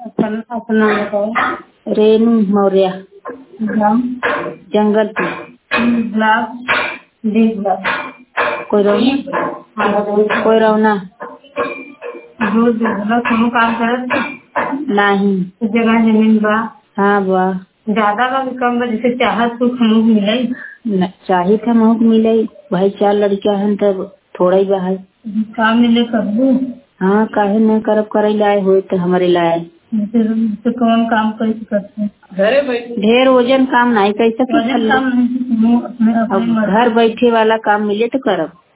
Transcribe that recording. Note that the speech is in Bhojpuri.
अपन अपना बताओ रेणु मौर्य ग्राम जंगलपुर ब्लॉक डी ब्लॉक कोई रौना हाँ बताओ कोई रौना रोज मतलब कोनो काम करत नाही उस जगह जमीन बा हाँ बा ज्यादा बा कि कम बा जैसे चाहत सुख हमलोग मिले न- चाही था महक मिले भाई चार लड़कियां हन तब थोड़ा ही बा है काम मिले करबू हाँ काहे न करब करे लाए हो तो हमारे लाए जैसे जैसे कौन काम कैसे करते ढेर वजन काम नहीं कैसे वजन काम नहीं तुम अपने अपने अब मर्जी घर बैठे वाला काम मिले तो करब